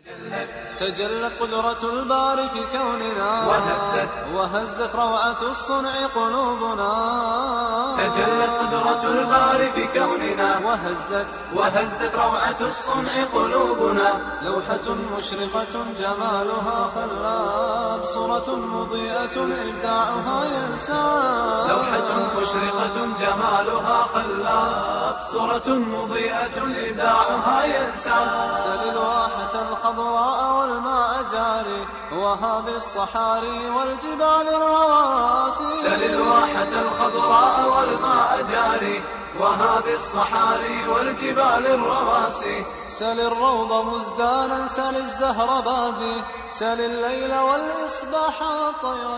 تجلت قدرة الباري في كوننا وهزت وهزت روعة الصنع قلوبنا تجلت قدرة الباري في كوننا وهزت وهزت روعة الصنع قلوبنا لوحة مشرقة جمالها خلاب صورة مضيئة إبداعها ينساب لوحة مشرقة جمالها خلاب صورة مضيئة إبداعها ينساب سل الواحة الخضراء والماء جاري وهذه الصحاري والجبال الرواسي سل الواحة الخضراء والماء جاري وهذه الصحاري والجبال الرواسي سل الروض مزدانا سل الزهر بادي سل الليل والإصباح والطير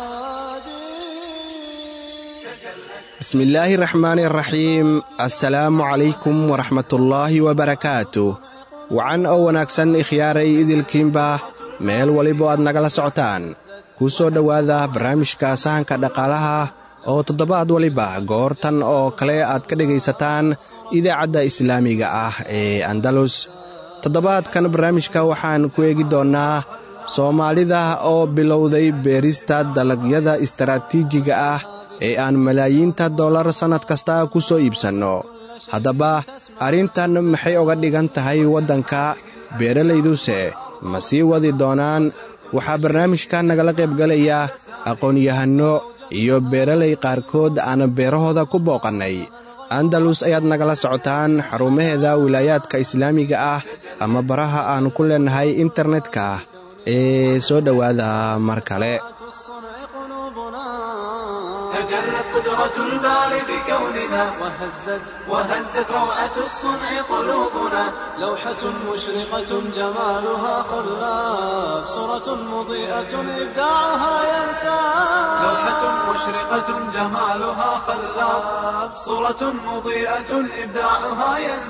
شادي بسم illaahi raxmaani raxiim assalaamu calaykum waraxmatullaahi wabarakaatu wacan oo wanaagsan ikhyaaray idilkiinba meel waliba aad nagala socotaan kuu soo dhowaada barnaamijka sahanka dhaqaalaha oo toddobaad waliba goortan oo kale aad ka dhegaysataan idaacadda islaamiga ah ee andalus toddobaadkan barnaamijka waxaan ku eegi doonnaa soomaalida oo bilowday beerista dalagyada istaraatiijiga ah ee aan malaayiinta dollar sannad kasta ku soo iibsanno haddaba arrintan maxay oga dhigan tahay waddanka beeralayduse ma sii wadi doonaan waxaa barnaamijka nagala qaybgalaya aqoon-yahanno iyo beeralay qaarkood aan beerahooda ku booqannay andalus ayaad nagala socotaan xarumaheeda wilaayaadka islaamiga ah ama baraha aan ku leennahay internetka ee soo dhowaada mar kale الصنع قلوبنا تجلت قدرة الباري بكوننا وهزت وهزت روعة الصنع قلوبنا لوحة مشرقة جمالها خلاف صورة مضيئة إبداعها ينساب لوحة مشرقة جمالها خلاب صورة مضيئة إبداعها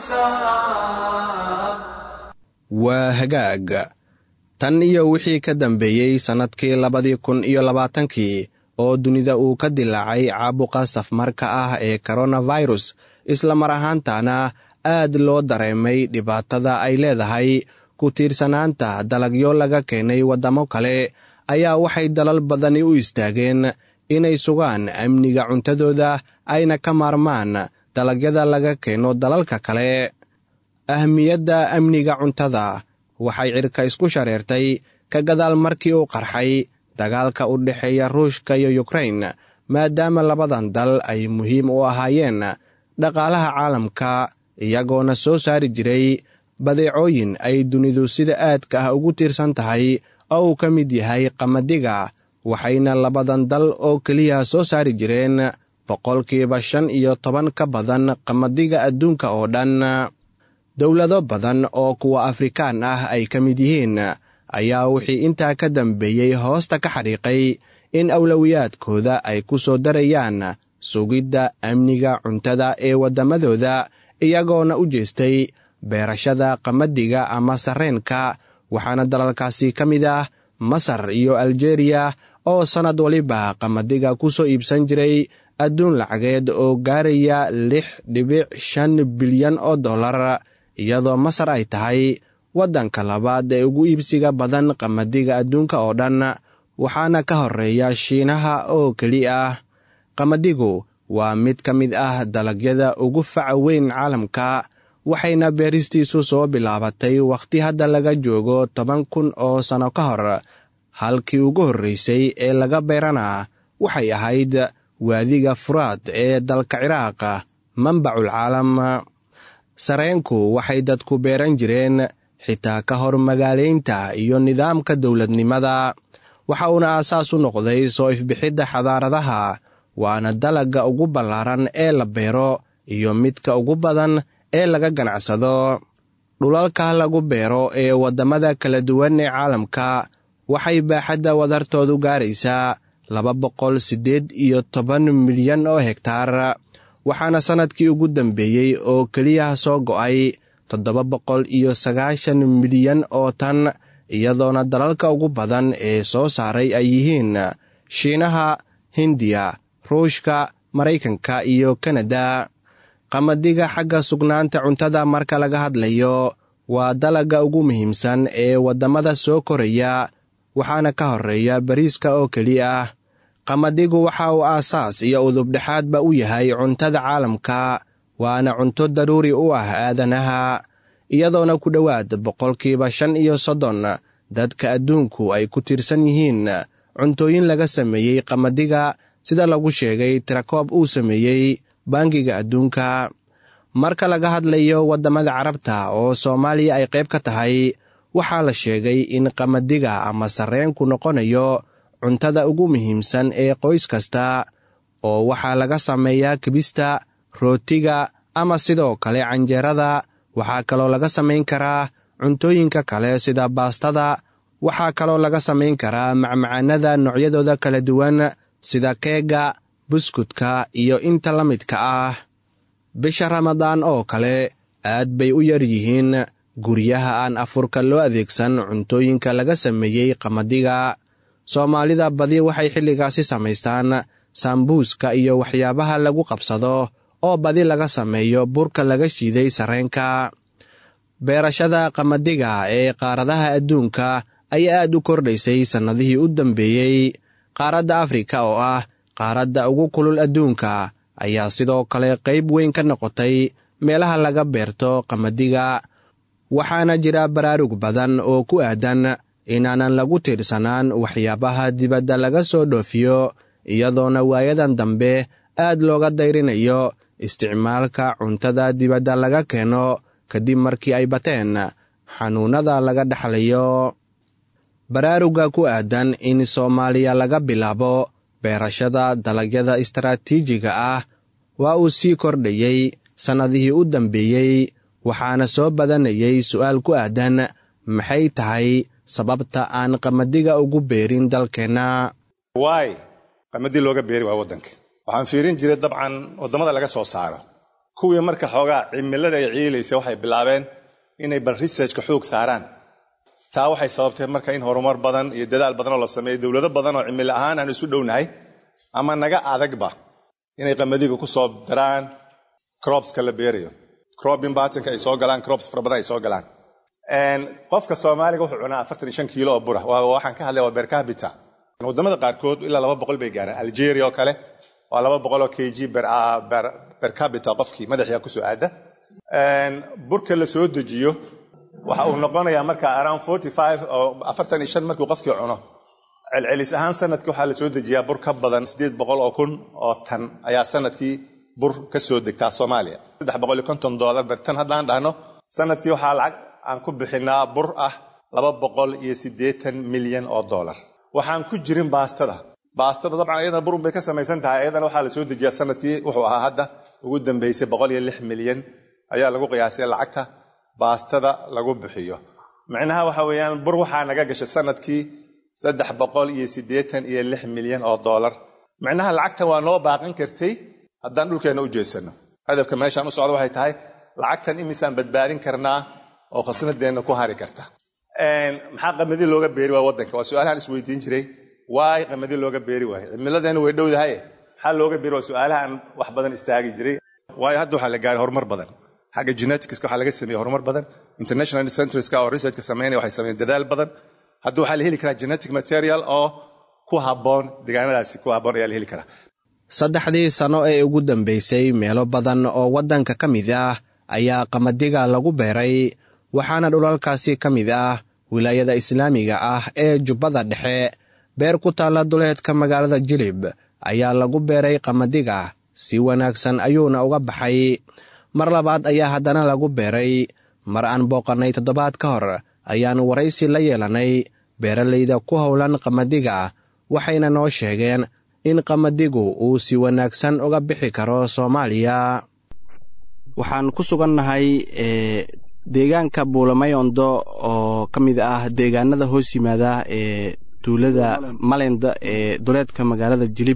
ينساب waa hagaag tan iyo wixii ka dambeeyey sannadkii labadii kun iyo labaatankii oo dunida uu ka dilaacay caabuqa safmarka ah ee koronafirus isla mar ahaantana aad loo dareemay dhibaatada ay leedahay ku tiirsanaanta dalagyo laga keenay waddamo kale ayaa waxay dalal badani u istaageen inay sugaan amniga cuntadooda ayna ka maarmaan dalagyada laga keeno dalalka kale ahmiyadda amniga cuntada waxay cirka isku shareertay ka gadaal markii uu qarxay dagaalka u dhexeeya ruushka iyo yukrain maadaama labadan dal ay muhiim u ahaayeen dhaqaalaha caalamka iyagoona soo saari jiray badeecooyin ay dunidu sida aadka ah ugu tiirsan tahay oo uu ka mid yahay qamadiga waxayna labadan dal oo keliya soo saari jireen boqolkiiba shan iyo toban ka badan qamadiga adduunka oo dhan dowlado badan oo kuwa afrikaan ah ay ka mid yihiin ayaa wixii intaa ka dambeeyey hoosta ka xadhiiqay in awlowiyaadkooda ay ku soo darayaan sugidda amniga cuntada ee waddamadooda iyagoona u jeestay beerashada qamadiga ama sarreenka waxaana dalalkaasi ka mid ah masar iyo aljeeriya oo sannad waliba qamadiga ku soo iibsan jiray adduun lacageed oo gaaraya lix dhibic shan bilyan oo dollar iyadoo masar ay tahay waddanka labaad ee ugu iibsiga badan qamadiga adduunka oo dhan waxaana ka horreeya shiinaha oo keli ah qamadigu waa mid ka mid ah dalagyada ugu faca weyn caalamka waxayna beeristiisu soo bilaabatay wakhti hadda laga joogo toban kun oo sanno ka hor halkii ugu horraysay ee laga beerana waxay ahayd waadiga furaad ee dalka ciraaq manbacul caalam sareenku waxay dadku beeran jireen xitaa ka hor magaalaynta iyo nidaamka dowladnimada waxa uuna aasaas u noqday soo ifbixidda xadaaradaha waana dalagga ugu ballaaran ee la beero iyo midka ugu badan ee laga ganacsado dhulalka lagu beero ee waddamada kala duwan ee caalamka waxay baaxadda wadartoodu gaaraysaa laba boqol siddeed iyo toban milyan oo hegtaar waxaana sannadkii ugu dambeeyey oo keliya soo go'ay toddoba boqol iyo sagaashan milyan oo tan iyadoona dalalka ugu badan ee soo saaray ay yihiin shiinaha hindiya ruushka maraykanka iyo kanada qamadiga xagga sugnaanta cuntada marka laga hadlayo waa dalagga ugu muhiimsan ee waddamada soo koraya waxaana ka horreeya bariiska oo keliya ah qamadigu waxa uu aasaas iyo udubdhexaadba u yahay cuntada caalamka waana cunto daruuri u ah aadanaha iyadoona ku dhowaad boqolkiiba shan iyo soddon dadka adduunku ay ku tiirsan yihiin cuntooyin laga sameeyey qamadiga sida lagu sheegay tirakoob uu sameeyey bangiga adduunka marka laga hadlayo waddamada carabta oo soomaaliya ay qayb ka tahay waxaa la sheegay in qamadiga ama sarreenku noqonayo cuntada ugu muhiimsan ee qoys kasta oo waxaa laga sameeyaa kibista rootiga ama sidoo kale canjeerada waxaa kaloo laga samayn karaa cuntooyinka kale sida baastada waxaa kaloo laga samayn karaa macmacaanada noocyadooda kala duwan sida keega buskudka iyo inta la midka ah bisha ramadaan oo kale aad bay u yar yihiin guryaha aan afurka loo adeegsan cuntooyinka laga sameeyey qamadiga soomaalida badi waxay xilligaasi samaystaan saambuuska iyo waxyaabaha lagu qabsado oo badi laga sameeyo burka laga shiiday sarreenka beerashada qamadiga ee qaaradaha adduunka ayaa aad u kordhaysay sannadihii u dambeeyey qaaradda afrika oo ah qaaradda ugu kulul adduunka ayaa sidoo kale qayb weyn ka noqotay meelaha laga beerto qamadiga waxaana jira baraarug badan oo ku aadan inaanan lagu tiirsanaan waxyaabaha dibadda laga soo dhoofiyo iyadoona waayadan dambe aad looga dayrinayo isticmaalka cuntada dibadda laga keeno kadib markii ay bateen xanuunnada laga dhexlayo baraaruga ku aadan in soomaaliya laga bilaabo beerashada dalagyada istaraatiijiga ah waa uu sii kordhayey sannadihii u dambeeyey waxaana soo badanayay su'aal ku aadan maxay tahay sababta aan qamadiga ugu beerin dalkeenna waay qamadii looga beeri waa waddanka waxaan fiirin jiray dabcan waddamada laga soo saaro kuwii marka xoogaa cimilada ay ciilaysa waxay bilaabeen inay bal researchka xoog saaraan taa waxay sababtay marka in horumar badan iyo dadaal badan oo la sameeyo dowlado badan oo cimilo ahaan aan isu dhownahay ama naga adagba inay qamadiga ku soo daraan cropska la beerayo cropin batinka ay soo galaan crops fara badan ay soo galaan qofka soomaaliga wuxuu cunaa afartan iyo shan kiilo oo bura waxaan ka hadlaya waa bercabita wadamada qaarkood ilaa laba boqol bay gaaraan algeria oo kale waa laba boqol oo k g bercabita qofkii madaxiia kusoo aada burka la soo dejiyo waxa uu noqonayaa marka around forty five oo afartan iyo shan markuu qofkii cuno celcelis ahaan sanadkii waxaa la soo dejiyaa bur ka badan siddeed boqol oo kun oo tan ayaa sanadkii bur ka soo degtaa soomaaliya saddex boqol iyo konton doolar bertan haddaan dhahno sanadkii waxaa lacag aan ku bixinaa bur ah laba boqol iyo siddeetan milyan oo doolar waxaan ku jirin baastada baastada dabcan iyadana burun bay ka samaysan tahay iyadana waxaa la soo dejiyaa sanadkii wuxuu ahaa hadda ugu dambeysay boqol iyo lix milyan ayaa lagu qiyaasay lacagta baastada lagu bixiyo micnaha waxa weeyaan bur waxaa naga gashay sanadkii saddex boqol iyo siddeetan iyo lix milyan oo doolar micnaha lacagtan waa noo baaqan kartay haddaan dhulkeenna u jeedsano hadafka meeshaan u socda waxay tahay lacagtan imisaan badbaadin karnaa oo khasnadeenna ku hari karta maxaa qamadi looga beeri waa waddanka waa su-aalahaan isweydiin jiray waay qamadi looga beeri waayo cimiladeenna way dhowdahaye maxaa looga beeri waa su-aalahaan wax badan istaagi jiray waayo hadda waxaa la gaaray horumar badan xagga geneticska waxaa laga sameeyey horumar badan international centreska oo researchka sameynaya waxay sameeyeen dadaal badan hadda waxaa la heli karaa genetic material oo ku habboon deegaanadaasi ku habboon ayaa la heli karaa saddexdii sano ee ugu dambaysay meelo badan oo waddanka ka mid ah ayaa qamadiga lagu beeray waxaana dhulalkaasi ka mid ah wilaayada islaamiga ah ee jubbada dhexe beer ku taalla duleedka magaalada jilib ayaa lagu beeray qamadiga si wanaagsan ayuuna uga baxay mar labaad ayaa haddana lagu beeray mar aan booqannay toddobaad ka hor ayaannu waraysi la yeelannay beeralayda ku howlan qamadiga waxayna noo sheegeen in qamadigu uu si wanaagsan uga bixi karo soomaaliya waxaan ku sugannahay deegaanka buulamayondo oo ka mid ah deegaanada hoos yimaada ee tuulada malenda ee duleedka magaalada jilib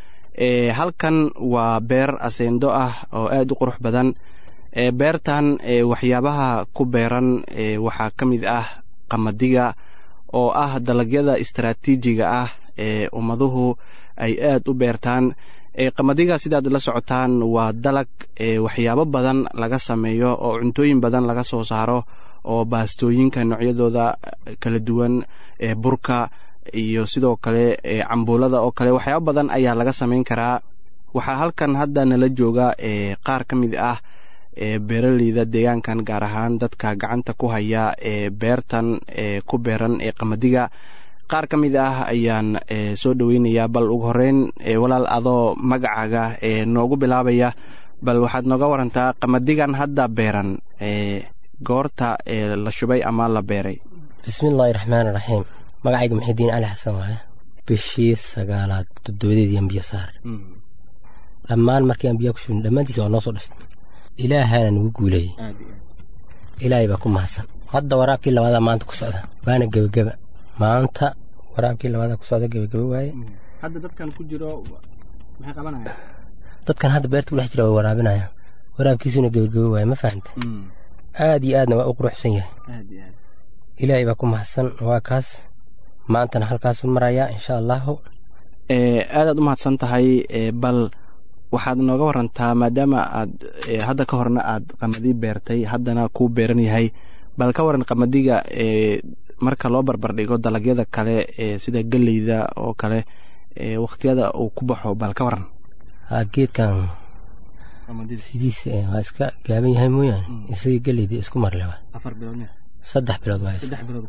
halkan waa beer aseendo ah oo aad u qurux badan beertan waxyaabaha ku beeran waxaa ka mid ah qamadiga oo ah dalagyada istaraatiijiga ah ee ummaduhu ay aad u beertaan qamadiga sidaad la socotaan waa dalag waxyaabo badan laga sameeyo oo cuntooyin badan laga soo saaro oo baastooyinka noocyadooda kala duwan ee burka iyo sidoo kale cambuulada oo kale waxyaaba badan ayaa laga samayn karaa waxaa halkan hadda nala jooga qaar ka mid ah beeraleyda deegaankan gaar ahaan dadka gacanta ku haya ee beertan ku beeran ee qamadiga qaar ka mid ah ayaan soo dhoweynayaa bal ugu horeyn walaal adoo magacaaga noogu bilaabaya bal waxaad nooga warantaa qamadigan hadda beeran goorta la shubay ama la beeray bismillaahi raxmaan raxiim magacayga muxidiin cali xasan waaye bishii sagaalaad toddobadeedii ambiya saar dhammaan markii ambiya ku shubin dhammaantiisa waa noo soo dhastay ilaahaana nagu guuleeyey ilaahay baa ku mahadsan hadda waraabkii labaadaa maanta ku socda waana gebageba maanta waraabkii labaadaa ku socda gebageba waaye hadda dadkan ku jiro maxay qabanayaan dadkan hadda beerta ku dhex jira way waraabinayaan waraabkiisuna gebageba waaye ma fahanta aad iyo aadna waa u quruxsan yahay ilaahay baa ku mahadsan waa kaas maantana halkaasu marayaa insha allahu aadaad u mahadsan tahay bal waxaad nooga warantaa maadaama aad hadda ka horna aad qamadi beertay haddana kuu beeran yahay bal ka waran qamadiga marka loo barbardhigo dalagyada kale sida geleyda oo kale wakhtiyada uu ku baxo bal ka waran geedkan sidiisa waa iska gaaban yahay mooyaane isaga geleyda isku marle waa saddex bilood waa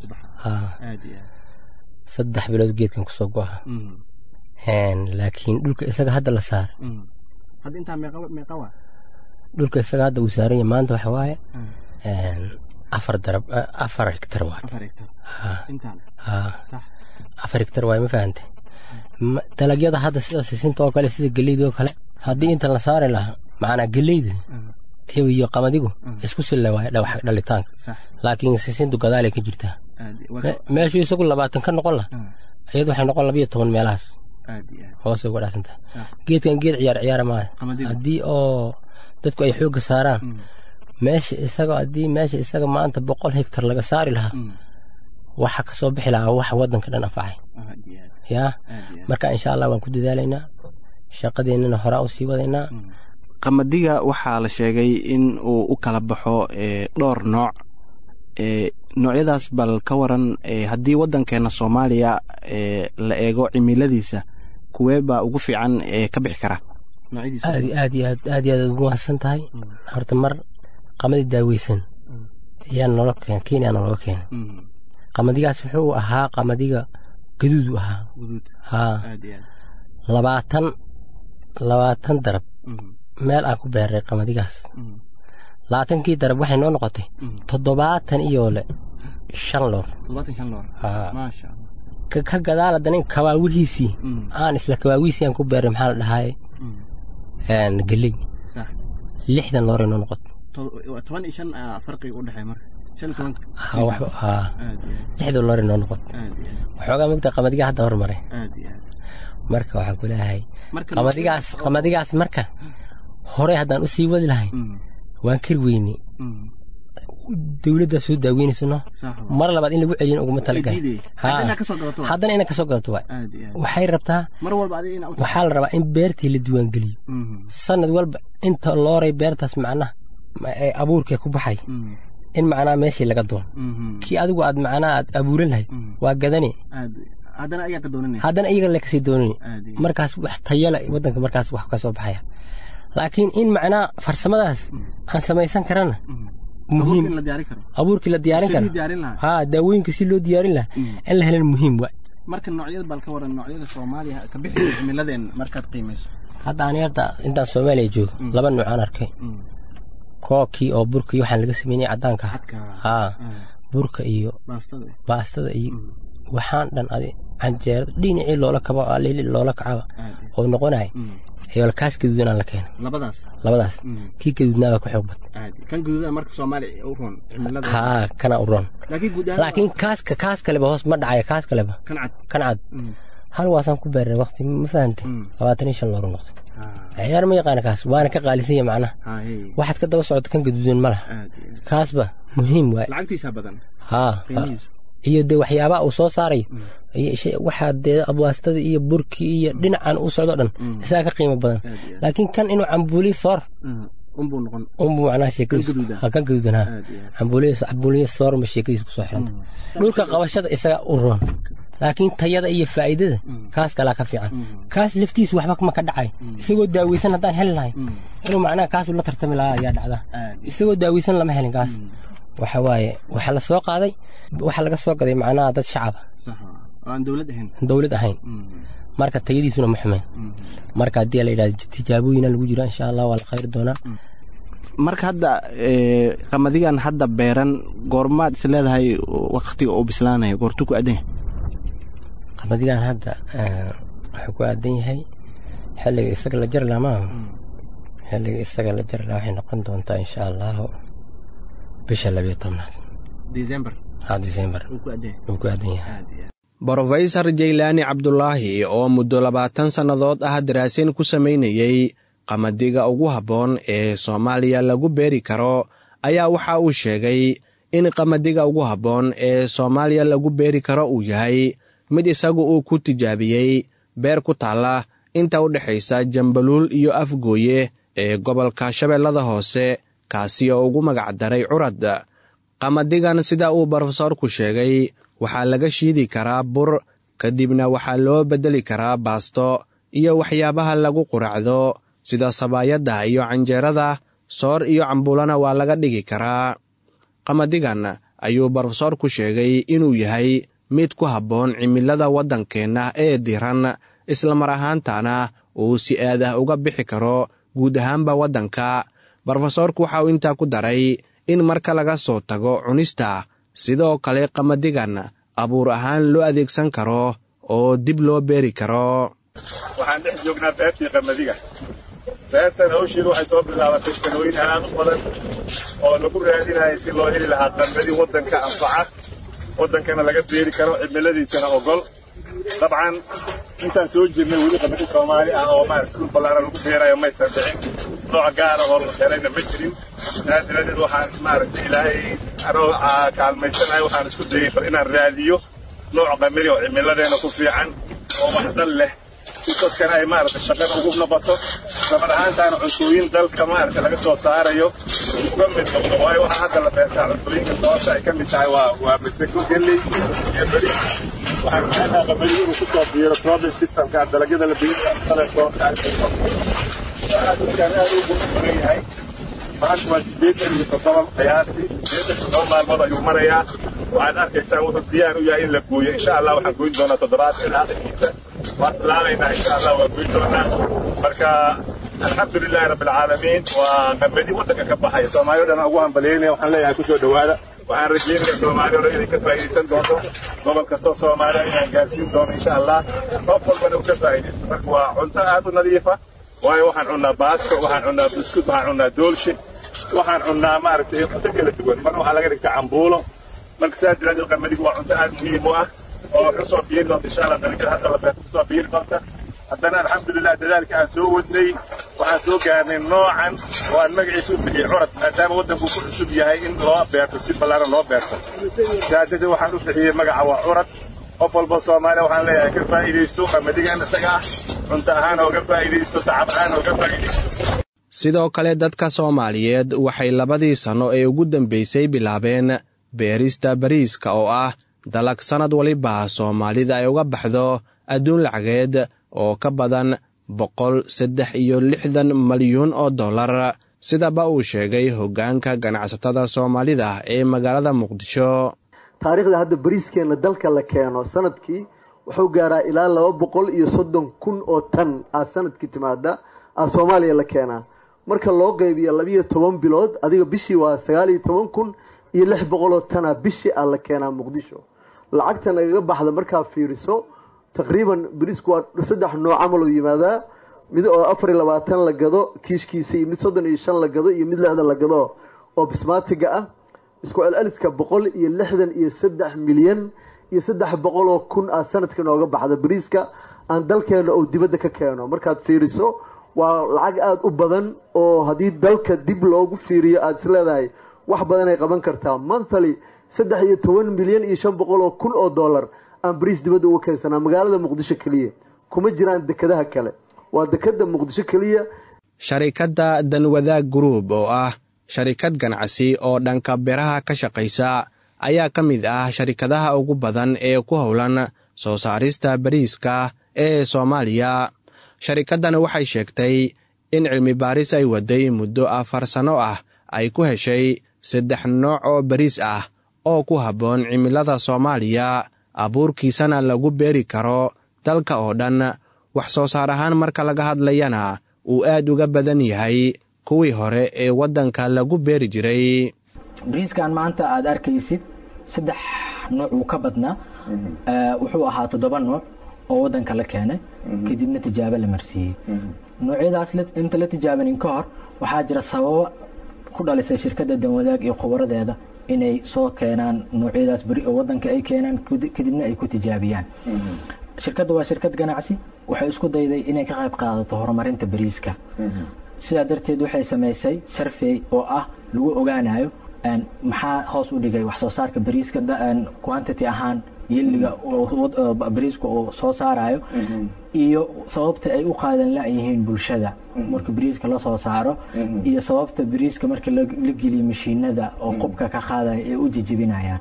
saddex bilood geedkan kusoo go-a laakiin dhulka isaga hadda la saar dhulka isaga hadda uu saaranya maanta waxa waaye afar darab afar hektar waay afar hektar waay ma fahante dalagyada hadda sida sisinta oo kale sida geleyda oo kale haddii intan la saari lahaa macnaa geleyda iyo qamadigu isku sille waay dhalitaanka laakiin sisintu gadaalay ka jirtaa meeshuu isagu labaatan ka noqon lah iyadu waxay noqon labiyo toban meelahaas hoose uga dhaasantahay geedkan geed ciyaar ciyaara maaha haddii oo dadku ay xoogga saaraan meesha isaga haddii meesha isaga maanta boqol hektar laga saari lahaa waxa ka soo bixi lahaa wax waddanka dhan anfacay yaa marka insha allah waan ku dadaalaynaa shaqadeennana horaa u sii wadaynaa qamadiga waxaa la sheegay in uu u kala baxo dhowr nooc noocyadaas bal ka waran haddii waddankeena soomaaliya la eego cimiladiisa kuwee baa ugu fiican ka bixi kara aad aad iyo aad aad iyo aad ugu mahadsan tahay horta mar qamadi daaweysan ayaa noola keen kenya nooga keenay qamadigaas wuxuu ahaa qamadiga gaduudu ahaa haa labaatan labaatan darab meel aan ku beeray qamadigaas labaatankii darab waxay noo noqotay toddobaatan iyo le shan loor ka gadaal haddana in kabaawihiisii aan isla kabaawihiisii aan ku beeray maxaa la dhahaye geley lixdan looray noo noqotay lixda looray noo noqotay waxoogaa mogta qamadiga hadda hormaray marka waxaan ku leeyahay qamadigaas qamadigaas marka horey haddaan u sii wadi lahayn waan kari weyney dowladdaa soo daaweynayso no mar labaad in lagu celiyin uguma talagal haddana ina kasoo gadato waay waxay rabtaa waxaa la rabaa in beertii la diiwaangeliyo sanad walba inta looray beertaas macnaha abuurkee ku baxay in macnaha meeshii laga doon kii adigu aad macnaha aad abuuran lahayd waa gadani haddana iyaga le kasii doonani markaas wax tayala waddanka markaas wax ka soo baxaya laakiin in macnaha farsamadaas aan samaysan karana muhiim abuurkii la diyaarin karo haa daawooyinka si loo diyaarin lahaa in la helan muhiim wa marka noocyada bal ka waran noocyada soomaaliya ka bixi cimiladeen markaad qiimayso hadda ani hadda intaan soomaaliya joogo laba nuucaan arkay kookii oo burka iyo waxaan laga sameynaya caddaanka haa burka iyo baastada iyo waxaan dhan adi canjeerada dhinacii loola kabo alili loola kacaba oo noqonaya ayaa kaas gaduudanaa la keenay labadaas kii gaduudnaabaa ku xoog bad haa kana u roon laakiin kaaska kaas kaleba hoos ma dhacaya kaas kaleba kan cad hal waasaan ku beeray waqti ma fahantay labaatan iyo shan looru noqday ciyaar ma yaqaana kaas waana ka qaalisan yahay macnaha waxaad ka daba socota kan gaduudan ma laha kaasba muhiim waay haa iyo dee waxyaabaha uu soo saarayo waxaa dee abwaastada iyo burkii iyo dhinacan u socdo dhan isagaa ka qiimo badan laakiin kan inuu cambuuli soor unbuu noqon unbuu macnaha sheekadiis kan gaduudan ha cambuuliya soorma sheekadiis kusoo xiranta dhulka qabashada isaga u roon laakiin tayada iyo faa'iidada kaas kalaa ka fiican kaas laftiisu waxba ma ka dhacay isagoo daaweysan haddaan heli lahay inuu macnaha kaasuu la tartami lahaa ayaa dhacda isagoo daaweysan lama helin kaas waxa waaye waxaa la soo qaaday waxaa laga soo gaday macnaha dad shacaba dowlad ahayn marka tayadiisuna ma xumeen marka haddii la yidhahdo tijaabooyina lagu jira insha allah waa la khayr doonaa marka hadda qamadigan hadda beeran goormaad is leedahay waktiga uu bislaanaya goortu ku adan yahay qamadigan hadda wuxuu ku aadan yahay xilliga isaga la jari lahaa maaha xilliga isaga la jari lahaa waxay noqon doontaa insha allahu bisha labiyo tobnaad december ha december wuu ku aadan yahay brofesor jaylaani cabdulaahi oo muddo labaatan sannadood ah daraasin ku samaynayey qamadiga ugu habboon ee soomaaliya lagu beeri karo ayaa waxa uu sheegay in qamadiga ugu habboon ee soomaaliya lagu beeri karo uu yahay mid isagu uu ku tijaabiyey beer ku taalla inta u dhexaysa jambaluul iyo afgooye ee gobolka shabeellada hoose kaasi oo ugu magacdaray curad qamadigan sida uu brofesorku sheegay waxaa laga shiidi karaa bur kadibna waxaa loo beddeli karaa baasto iyo waxyaabaha lagu quracdo sida sabaayadda iyo canjeerada soor iyo cambuulana waa laga dhigi karaa qamadigan ayuu brofesorku sheegay inuu yahay mid ku habboon cimilada waddankeenna ee diran islamar ahaantana uu si aadah uga bixi karo guud ahaanba waddanka brofesorku waxa uu intaa ku daray in marka laga soo tago cunista sidoo kale qamadigan abuur ahaan loo adeegsan karo oo dib loo beeri karo waxaan dhex joognaa beertii qamadiga beertan hawsheedu waxay soo bilaabatay sanooyin aad u badan oo lagu raadinayay si loo heli lahaa qamadi waddanka anfaca waddankana laga beeri karo cimiladiisana ogol dabcan intaan soo jirnay weli qamadi soomaali ah oo maarata dhul ballaaran lagu beerayo maysan dhicin nooc gaara oo la helayna ma jirin saa daradeed waxaan maaragtay ilaahay anoo kaalmaysanayo waxaan isku dayay bal inaan raadiyo nooc qamadi oo cimiladeena ku fiican oo wax dal leh si dadkana ay maaragta shaqada ugu noqoto samar ahaantaana cuntooyin dalka maaragta laga soo saarayo uga mid noqdo waayo waxaa hadda la beertaa cuntooyinka sababta ay ka mid tahay waa waa masego galley iyo beri waxaan jeclahaa qamadi inuu ku soo biiro problem systemka dalagyada la beeri kale soo dadkaan aad ugu furan yahay maanta waa sideetan iyo toddoba qiyaastii sideetan iyo toddoba maalmood ayuu marayaa waxaad arkaysaa wuxuu diyaar u yahay in la gooyo insha allah waxaan goyn doonaa toddobaad ilaa aakhirkiisa waan bilaabaynaa insha allah waan goyn doonaa marka alxamdu lilahi rabbi alcaalamiin waa qamadi waddanka ka baxaya soomaaliya dhan ugu hambaliyaynaya waxaan leeyahay kusoo dhowaada waxaan rajeynaya soomaaliya o dhan inay ka faa'iidaysan doonto gobol kastoo soomaaliya inaan gaarsiin doono insha allah qof walbana uu ka faa'iidaysto marka waa cunto aad u nadiifa waayo waxaan cunnaa baasto waxaan cunnaa buskut waxaan cunnaa doolshe waxaan cunnaa maaragtay cunto kala duwan marna waxaa laga dhigtaa cambuulo marka sidaa daraaddeed qamadigu waa cunto aad muhiim u ah oo kusoo biiri doonta insha allah dalagyada hadda la beerta kusoo biiri doonta haddana alxamdulilah dadaalka aan soo wadnay waxaan soo gaarnay noocan oo aan magaciisa u bixiyey curad maadaama waddanku ku cusub yahay in loo beerto si ballaaran loo beerto sidaa darteed waxaan u bixiyey magaca waa curad qof walba soomaaliya waxaan leeyahay ka faa'iidaysto qamadigan isaga ah cunto ahaan ooga faa'iidaysto tacab ahaan ooga faa'iidaysto sidoo kale dadka soomaaliyeed waxay labadii sanno ee ugu dambaysay bilaabeen beerista bariiska oo ah dalag sannad waliba soomaalida ay uga baxdo adduun lacageed oo ka badan boqol saddex iyo lixdan malyuun oo dollar sidaba uu sheegay hoggaanka ganacsatada soomaalida ee magaalada muqdisho taariikhda hadda bariiskeenna dalka la keeno sanadkii wuxuu gaaraa ilaa laba boqol iyo soddon kun oo tan aa sanadkii timaada aa soomaaliya la keenaa marka loo qaybiyo labiyo toban bilood adiga bishii waa sagaal iyo toban kun iyo lix boqol oo tana bishii aa la keenaa muqdisho lacagta nagaga baxda markaa fiiriso taqriiban bariisku waa saddex nooc camal oo yimaadaa mid oo afar iyo labaatan la gado kiishkiisa iyo mid soddon iyo shan la gado iyo mid lixdan la gado oo bismaatiga ah isku celceliska boqol iyo lixdan iyo saddex milyan iyo saddex boqol oo kun ah sanadka nooga baxda bariiska aan dalkeena oo dibadda ka keeno markaad fiiriso waa lacag aada u badan oo haddii dalka dib loogu fiiriyo aada is leedahay wax badan ay qaban kartaa monthly saddex iyo toban milyan iyo shan boqol oo kun oo dollar aan bariis dibadda uga keensanaa magaalada muqdisho keliya kuma jiraan dekadaha kale waa dekada muqdisho keliya sharikadda danwadaag gruub oo ah sharikad ganacsi oo dhanka beeraha ka shaqaysa ayaa ka mid ah sharikadaha ugu badan ee ku howlan soo saarista bariiska ee soomaaliya sharikaddan waxay sheegtay in cilmi baaris ay waday muddo afar sanno ah ay ku heshay saddex nooc oo bariis ah oo ku habboon cimilada soomaaliya abuurkiisana lagu beeri karo dalka oo dhan wax soo saar ahaan marka laga hadlayana uu aad uga badan yahay kuwii hore ee waddanka lagu beeri jiray bariiskan maanta aad arkaysid saddex nooc uu ka badnaa wuxuu ahaa toddoba nooc oo waddanka la keenay kadibna tijaabo la marsiiyey noocyadaas inta la tijaabanin ka hor waxaa jira sababo ku dhalisay shirkadda danwadaag iyo khubaradeeda inay soo keenaan noocyadaas beri oo waddanka ay keenaan kadibna ay ku tijaabiyaan shirkadda waa shirkad ganacsi waxay isku dayday inay ka qayb qaadato horumarinta bariiska sidaa darteed waxay samaysay sarfey oo ah lagu ogaanayo maxaa hoos u dhigay wax soo saarka bariiska quantity ahaan yeliga bariiska uu soo saarayo iyo sababta ay u qaadan la-yihiin bulshada marka bariiska la soo saaro iyo sababta bariiska marka la geliyo mashiinada oo qubka ka qaadaya ee u jijibinayaan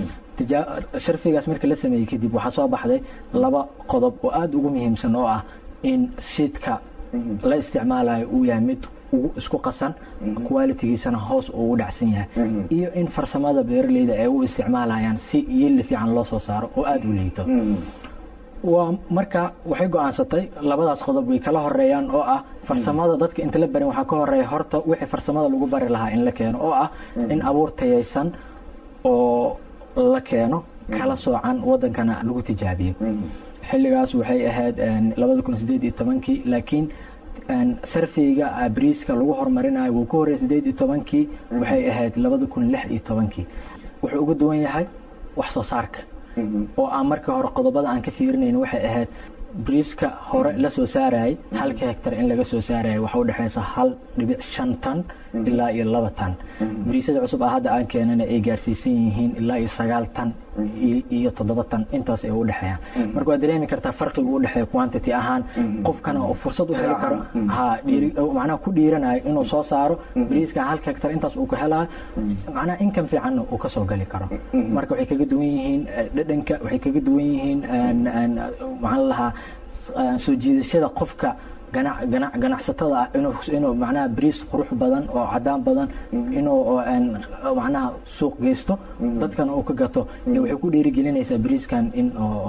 sarfigaas marka la sameeyey kadib waxaa soo baxday laba qodob oo aada ugu muhiimsan oo ah in siidka la isticmaalayo uu yahay mid isku qasan qualitigiisana hoos ugu dhacsan yahay iyo in farsamada beeraleyda ay u isticmaalayaan si yeli fiican loo soo saaro oo aada u liito waa marka waxay go-aansatay labadaas qodob way kala horeeyaan oo ah farsamada dadka inta la barin waxaa ka horeeya horta wixii farsamada lagu bari lahaa in la keeno oo ah in abuur tayaysan oo la keeno kala soocan wadankana lagu tijaabiyo xilligaas waxay ahayd labada kun sideed iyo tobankii laakiin sarfeyga bariiska lagu horumarinayo wuu ka horreeyay sideed iyo tobankii waxay ahayd labada kun lix iyo tobankii wuxuu uga duwan yahay wax soo saarka oo aan markii hore qodobada aan ka fiirinayn waxay ahayd bariiska hore la soo saarayay halka hektar in laga soo saarayay waxa u dhexaysa hal dhibic shan tan ilaa iyo laba tan bariisyada cusub ah hadda aan keenana ay gaarsiisan yihiin ilaa iyo sagaal tan iyo toddoba tan intaas ay u dhexeeyaan marka waad dareemi kartaa farqiga u dhexeeya quantity ahaan qofkana oo fursad u heli karo ha macnaha ku dhiiranayo inuu soo saaro bariiska halka hektar intaas uu ka helayo macnaha income fiicanna uu ka soo gali karo marka waxay kaga duwan yihiin dhadhanka waxay kaga duwan yihiin maxaan lahaa soo jiidashada qofka ganacsatada ah inuu macnaha bariis qurux badan oo cadaan badan inuu macnaha suuq geysto dadkana uu ka gato waxay ku dhiirigelinaysaa bariiskan in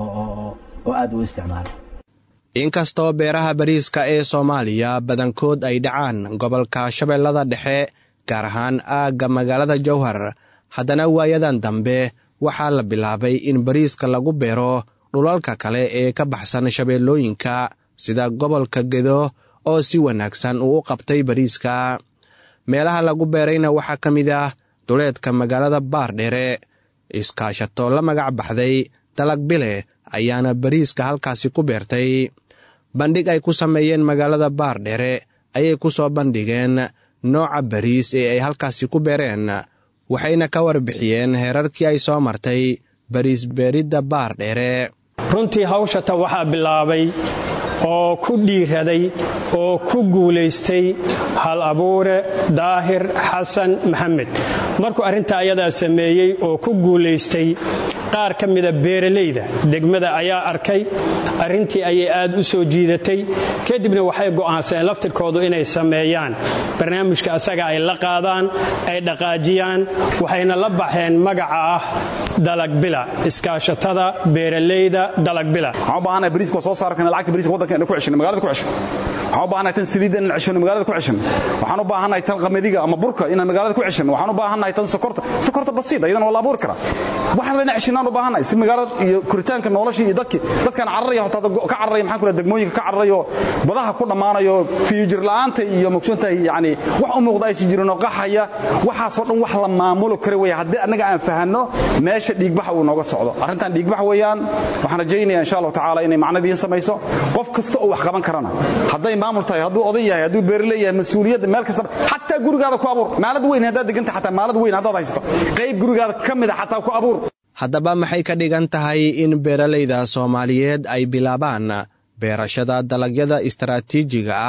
oo aada u isticmaalo inkastoo beeraha bariiska ee soomaaliya badankood ay dhacaan gobolka shabeellada dhexe gaar ahaan aagga magaalada jowhar haddana waayadan dambe waxaa la bilaabay in bariiska lagu beero dhulalka kale ee ka baxsan shabeellooyinka sida gobolka gedo oo si wanaagsan uu u qabtay bariiska meelaha lagu beerayna waxaa ka mid ah duleedka magaalada baardheere iskaashato la magac baxday dalag bile ayaana bariiska halkaasi ku beertay bandhig ay ku sameeyeen magaalada baardheere ayay ku soo bandhigeen nooca bariis ee ay halkaasi ku beereen waxayna ka warbixiyeen heerarkii ay soo martay bariis beeridda baardheere runtii hawshata waxaa bilaabay oo ku dhiiraday oo ku guulaystay hal abuure daahir xasan maxamed markuu arrintaa ayadaa sameeyey oo ku guulaystay qaar ka mida beeralayda degmada ayaa arkay arrintii ayay aad u soo jiidatay kadibna waxay go'aansadeen laftirkoodu inay sameeyaan barnaamijka asaga ay la qaadaan ay dhaqaajiyaan waxayna la baxeen magaca ah dalagbila iskaashatada beeralayda dalagbila waxaan u baahanahay tan saliidda inaan ceshano magaalada ku ceshano waxaan u baahannahay tan qamadiga ama burka inaan magaalada ku ceshano waxaan u baahannahay tan sokorta sokorta basiid ayadana waa la abuuri karaa waxaas layna ceshinaan u baahannahay si magaalada iyo koritaanka noloshii iyo dadkii dadkaan cararaya hotaa ka cararaya maxaan ku degmooyinka ka cararayo badaha ku dhammaanayo fiijir la'aanta iyo mogsoontahay yacni wax u muuqda aysan jirin oo qaxaya waxaasoo dhan wax la maamulo kara weeye haddii annaga aan fahanno meesha dhiigbaxa uu nooga socdo arrintan dhiigbax weeyaan waxaan rajaynaya insha allahu tacaala inay macnadiin samayso qof kasta oo wax qaban karana hadday maamul tahay hadduu oday yahay hadduu beerle yahay mas-uuliyadda meel kasta xataa gurigaada ku abuur maalad weyn haddaad deganta xataa maalad weyn haddaad haysato qayb gurigaada ka mid a xataa ku abuur haddaba maxay ka dhigan tahay in beeralayda soomaaliyeed ay bilaabaan beerashada dalagyada istaraatiijiga ah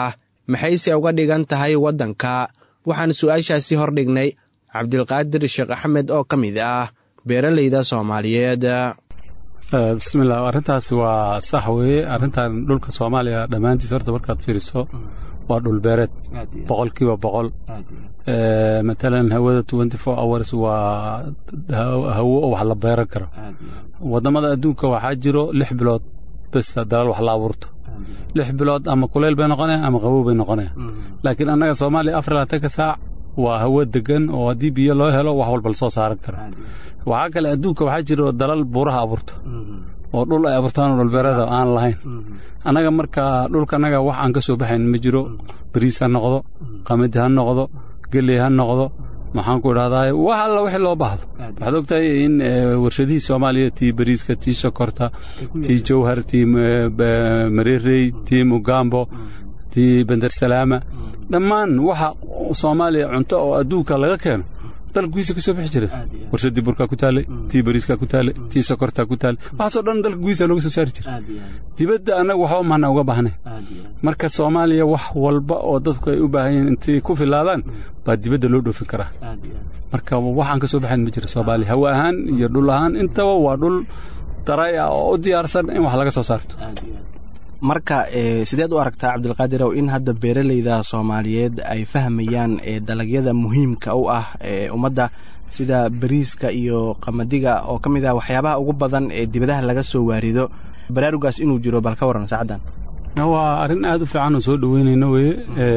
maxayse uga dhigan tahay waddanka waxaan su'aashaasi hordhignay cabdilqaadir sheekh axmed oo ka mid ah beeralayda soomaaliyeed bismillaah arrintaasi waa sax weeye arrintan dhulka soomaaliya dhammaantiis horta markaad fiiriso waa dhulbeereed boqolkiiba boqol matalan hawada twenty four hours waa hawo oo wax la beeran karo waddamada adduunka waxaa jiro lix bilood bes dalal wax la abuurto lix bilood ama kuleyl bay noqonaya ama qabow bay noqonaya laakiin annaga soomaaliya afar labaatanka saac waa hawo degan oo haddii biyo loo helo wax walba lasoo saaran karo waxaa kale adduunka waxaa jiro dalal buuraha abuurto oo dhul ay abuurtaan oo dhulbeerada aan lahayn annaga marka dhulkanaga wax aan ka soo baxayn ma jiro bariis ha noqdo qamadi ha noqdo geley ha noqdo maxaan ku idhahdaa wax alla wixii loo baahdo waxaad ogtahay in warshadihii soomaaliya tii bariiska tii sokorta tii jawhar tii mareerey tii mugambo tii bendersalaama dhammaan waxa soomaaliya cunto oo adduunka laga keeno dalka ka soo bixi jira warshadii burkaa ku taallay tii bariiskaa ku taallay tii sokortaa ku taallay waxaasoo dhan dalka gudiisa looga soo saari jira dibadda annaga waxba maana uga baahnay marka soomaaliya wax walba oo dadku ay u baahan yihiin intay ku filaadaan baa dibadda loo dhoofin karaa marka waxaan ka soo baxayn ma jira soomaaliya hawo ahaan iyo dhul ahaan intaba waa dhul daray ah oo u diyaarsan in wax laga soo saarto marka sideed u aragtaa cabdilqaadirow in hadda beeralayda soomaaliyeed ay fahmayaan dalagyada muhiimka u ah ee ummadda sida bariiska iyo qamadiga oo ka mid ah waxyaabaha ugu badan ee dibadaha laga soo waarido baraarugaas inuu jiro bal ka warran saacaddan waa arrin aad u fiican oo soo dhoweynayna weye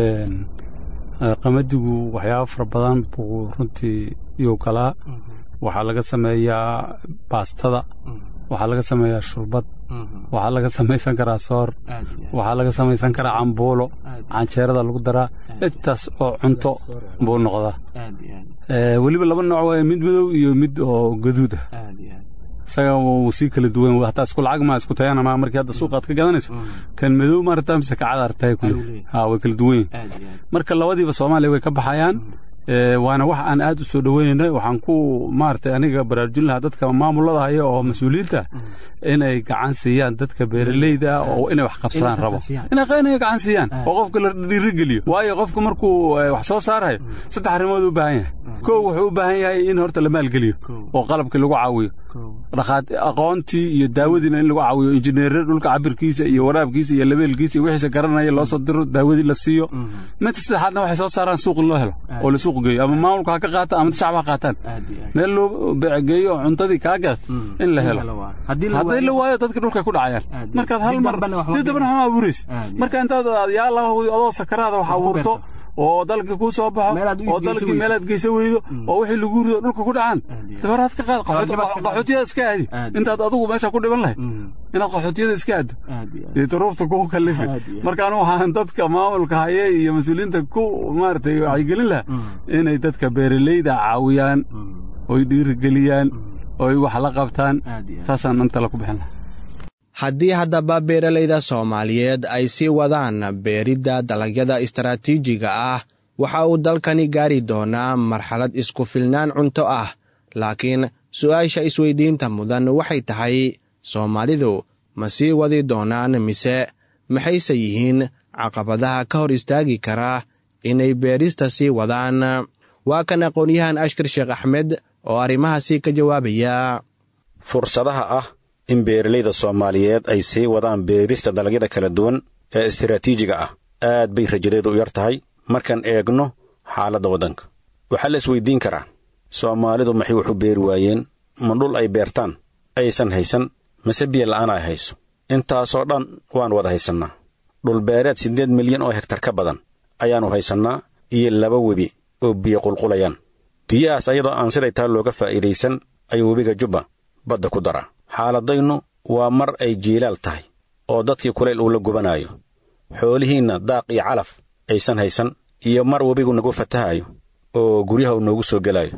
qamadigu waxyaaba fara badan buu runtii iyuu kalaa waxaa laga sameeyaa baastada waxaa laga sameeyaa shurbad waxaa laga samaysan karaa soor waxaa laga samaysan karaa cambuulo canjeerada lagu daraa intaas oo cunto buu noqdaa weliba laba nooc waay mid madow iyo mid oo gaduud ah isaga wuu sii kala duwan hataa isku lacag maa isku tayana maa markii hadda suuqaad ka gadanayso kan madow maarata mise kacada artahay kule ha way kala duwan yihin marka labadiiba soomaaliya way ka baxayaan waana wax aan aad u soo dhoweynayna waxaan ku maaragtay aniga baraarujin lahaa dadka maamulada haya oo mas-uuliyiinta inay gacan siiyaan dadka beeraleyda oo inay wax qabsadaan rabo inay gacan siiyaan oo qofka la dhiirigeliyo waayo qofku markuu wax soo saarayo saddex arrimood u baahan yahay kow wuxuu u baahan yahay in horta la maalgeliyo oo qalabkii lagu caawiyo aqoontii iyo daawadiina in lagu caawiyo injineere dhulka cabirkiisa iyo waraabkiisa iyo labeelkiisa iyo wixiisa garanaya loo soo diro daawadii la siiyo midta saddexaadna waxay soo saaraan suuq loo helo oo la suuq geeyo ama maamulka ha ka qaata ama shacab ha qaataan meel loo beecegeeyo oo cuntadii kaa gadato in la helo haddii la waayo dadka dhulka ku dhacayaan markaad hal mar dib dambana waxma abuuraysa marka intaad yaa la adoo sakaraada wax abuurto oo dalkii kuu soo baxo oo dalkii meelaad geysa weydo oo wixii lagu rido dhulka ku dhacaan dabaraad ka qaad qaxootiyada iska aadi intaad adigu meesha ku dhiban lahayd inaad qaxootiyada iska aaddo iyo duruufta kugu kallifi markaan waxaan dadka maamulka haye iyo mas-uuliyiinta ku maaragtay wacyigelin laha inay dadka beeraleyda caawiyaan oy dhiirigeliyaan oy wax la qabtaan saasaan intala ku bixin lahaa haddii haddaba beeralayda soomaaliyeed ay sii wadaan beeridda dalagyada istaraatiijiga ah waxa uu dalkani gaari doonaa marxalad isku filnaan cunto ah laakiin su'aasha isweydiinta mudan waxay tahay soomaalidu ma sii wadi doonaan mise maxayse yihiin caqabadaha ka hor istaagi kara inay beerista sii wadaan waa kan aqoon-yahan ashkar sheekh axmed oo arrimahaasi ka jawaabaya fursadaha ah in beeralayda soomaaliyeed ay sii wadaan beerista dalagyada kala duwan ee istaraatiijiga ah aad bay rajadeedu u yar tahay markaan eegno xaaladda waddanka waxaa la isweydiin karaa soomaalidu maxay wax u beeri waayeen ma dhul ay beertaan aysan haysan mase biyo la'aan ay hayso intaasoo dhan waan wada haysannaa dhulbeereed siddeed milyan oo hegtar ka badan ayaannu haysannaa iyo laba webi oo biyo qulqulayaan biyahaas ayadoo aan siday taa looga faa'iidaysan ayuu webiga jubba badda ku daraa xaaladaynu waa mar ay jiilaal tahay oo dadkii kulayl uu la gubanaayo xoolihiinna daaq iyo calaf aysan haysan iyo mar webigu nagu fatahayo oo guryaha uu noogu soo gelaayo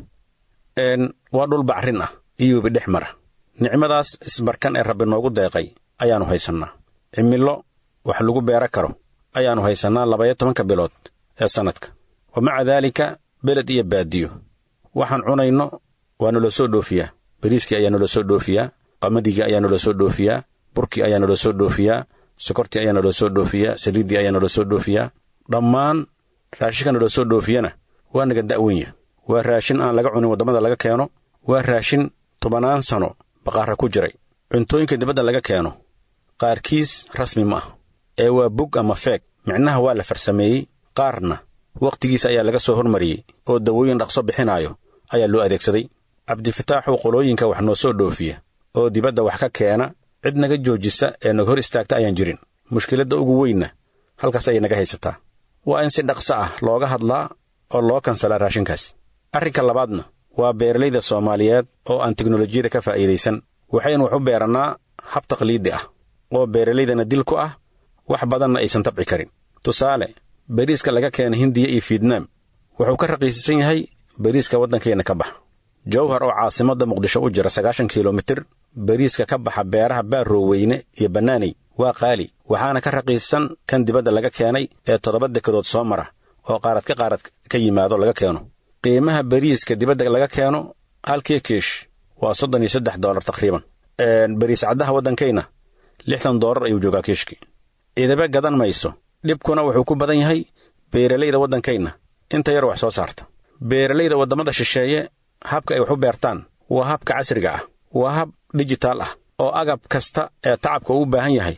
waa dhul bacrin ah iyo webi dhex mara nicmadaas isbarkan ee rabbi noogu deeqay ayaannu haysannaa cimillo wax lagu beera karo ayaannu haysannaa labaya tobanka bilood ee sannadka wa maca daalika beled iyo baadiyo waxaan cunayno waa naloo soo dhoofiyaa bariiskii ayaa naloo soo dhoofiyaa qamadigi ayaa naloo soo dhoofiyaa burkii ayaa naloo soo dhoofiyaa sokortii ayaa naloo soo dhoofiyaa saliiddii ayaa naloo soo dhoofiyaa dhammaan raashinka naloo soo dhoofiyana waa naga da'wenya waa raashin aan laga cunin waddamada laga keeno waa raashin tobannaan sano baqaara ku jiray cuntooyinka dibadda laga keeno qaarkiis rasmi ma ah ee waa bug ama feeg micnaha waa la farsameeyey qaarna wakhtigiisa ayaa laga soo hormariyey oo dawooyin dhaqso bixinaayo ayaa loo adeegsaday cabdifataaxuu qolooyinka wax noo soo dhoofiya oo dibadda wax ka keena cid naga joojisa ee naga hor istaagta ayaan jirin mushkiladda ugu weynna halkaas ayay naga haysataa waa in si dhaqso ah looga hadlaa oo loo kansalaa raashinkaas arrinka labaadna waa beeralayda soomaaliyeed oo aan teknolojiyada ka faa'iidaysan waxaynu wax u beerannaa hab taqliidi ah oo beeralaydana dil ku ah wax badanna aysan tabci karin tusaale beriiska laga keena hindiya iyo fietnaam wuxuu ka raqiisisan yahay beriiska waddankeenna ka baxa jawhar oo caasimadda muqdisho u jira sagaashan kilomitir beriiska ka baxa beeraha baarrooweyne iyo bannaaney waa qaali waxaana ka raqiisan kan dibadda laga keenay ee toddoba dekedood soo mara oo qaarad ka qaarad ka yimaado laga keeno qiimaha beriiska dibadda laga keeno halkii kiish waa soddon iyo saddex doolar taqriiban beriis caddaha waddankayna lixdan doolar ayuu joogaa kiishkii ciidabe gadan mayso dhibkuna wuxuu ku badan yahay beeralayda waddankayna inta yar wax soo saarta beeralayda waddamada shisheeye habka ay wax u beertaan waa habka casriga ah waa hab dijitaal ah oo agab kasta ee tacabka uu u baahan yahay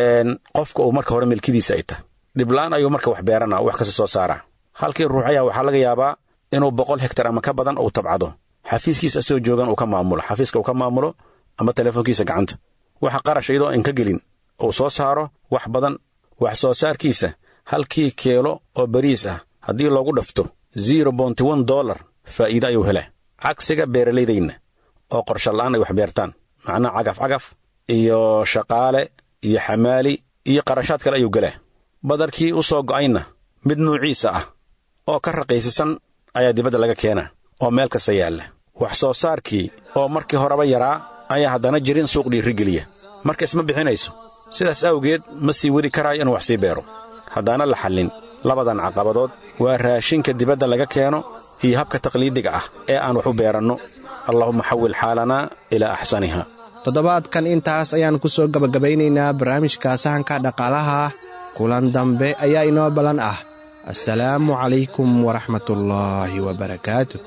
qofka uu marka hore milkidiisa ay tahay dhiblaan ayuu marka wax beeranaa wax kasta soo saaraa halkii ruux ayaa waxaa laga yaabaa inuu boqol hektar ama ka badan uu tabcado xafiiskiisa asoo joogan uu ka maamulo xafiiska uu ka maamulo ama telefoonkiisa gacanta waxa qarash iyadoo aan ka gelin uu soo saaro wax badan wax soo saarkiisa halkii keelo oo beriis ah haddii loogu dhafto zero bonty one dollar faa'iide ayuu helaa cagsiga beeralaydayna oo qorshala'aan ay wax beertaan macnaha cagaf cagaf iyo shaqaale iyo xamaali iyo qarashaad kale ayuu gelaa badarkii u soo go'ayna mid nuuciisa ah oo ka raqiisisan ayaa dibadda laga keenaa oo meel kasta yaalla wax soo saarkii oo markii horeba yaraa ayaa haddana jirin suuq dhiirigeliya marka isma bixinayso sidaas awgeed ma sii wadi karaayo inuu wax sii beero haddaana la xallin labadan caqabadood waa raashinka dibadda laga keeno iyo habka taqliidiga ah ee aan wax u beeranno allahuma xawil xaalanaa ilaa axsaniha toddobaadkan intaas ayaan ku soo gebagabaynaynaa barnaamijka sahanka dhaqaalaha kulan dambe ayaa inoo ballan ah assalaamu calaykum waraxmatullaahi wabarakaatu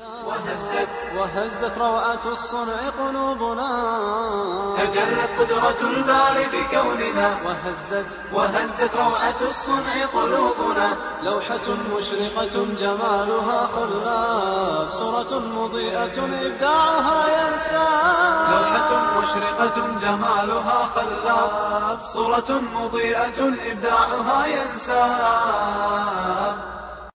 وهزت روعة الصنع قلوبنا تجلت قدرة الباري بكوننا وهزت وهزت روعة الصنع قلوبنا لوحة مشرقة جمالها خلاف صورة مضيئة إبداعها ينسى لوحة مشرقة جمالها خلاب صورة مضيئة إبداعها ينساب